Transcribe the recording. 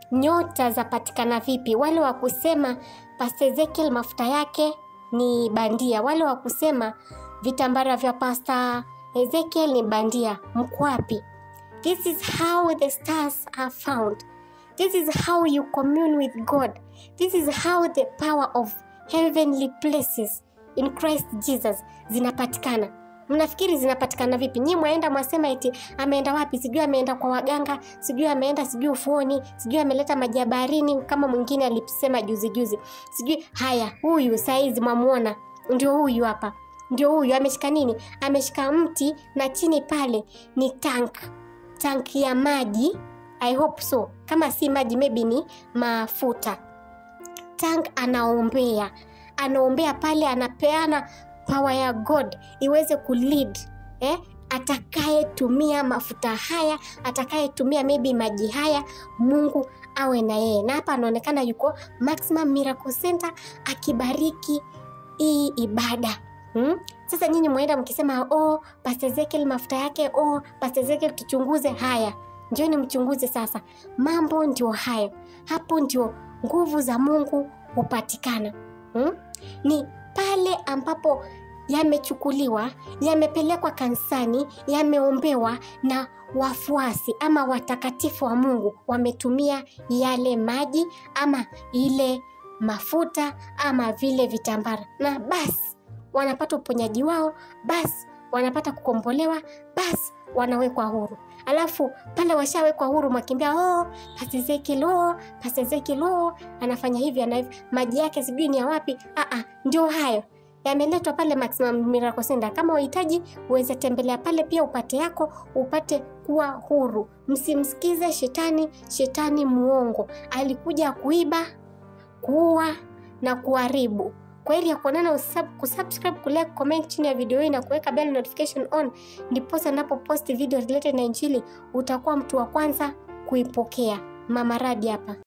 nyota zapatikana vipi wale wa kusema Pastor Ezekiel mafuta yake ni bandia wale wa kusema vitambara vya Pastor Ezekiel ni bandia mko wapi this is how the stars are found this is how you commune with God this is how the power of heavenly places in Christ Jesus zinapatikana mnafikiri zinapatikana vipi nyii mwaenda mwasema eti ameenda wapi sijui ameenda kwa waganga sijui ameenda sijui ufuoni sijui ameleta maji ya baharini kama mwingine alisema juzi juzi sijui haya huyu saizi mwamuona ndio huyu hapa ndio huyu ameshika nini ameshika mti na chini pale ni tank tank ya maji i hope so kama si maji maybe ni mafuta tank anaombea anaombea pale anapeana power ya god iweze kulead eh? atakayetumia mafuta haya atakayetumia maybe maji haya mungu awe na yeye na hapa anaonekana yuko maximum miracle center akibariki hii ibada hmm? sasa nyinyi mwaenda mkisema oh, Pastor Ezekiel mafuta yake oh, Pastor Ezekiel tuchunguze haya njoni mchunguze sasa mambo ndio hayo hapo ndio nguvu za mungu hupatikana hmm? ni pale ambapo yamechukuliwa yamepelekwa kanisani yameombewa na wafuasi ama watakatifu wa mungu wametumia yale maji ama ile mafuta ama vile vitambara na basi wanapata uponyaji wao basi wanapata kukombolewa basi wanawekwa huru alafu pale washawekwa huru mwakimbia oh, Pastor oh, Pastor oh, anafanya hivi ana hivi maji yake sijui ni ya wapi Aa, ndio hayo yameletwa pale Maximum Miracle Center. Kama wahitaji uweze tembelea pale pia upate yako, upate kuwa huru. Msimsikize shetani, shetani muongo. Alikuja kuiba, kuua na kuharibu. Kwa hili ya kuonana, usub, kusubscribe, kulike, comment chini ya video hii na kuweka bell notification on, ndiposa napo post video related na Injili utakuwa mtu wa kwanza kuipokea. Mama Radi hapa.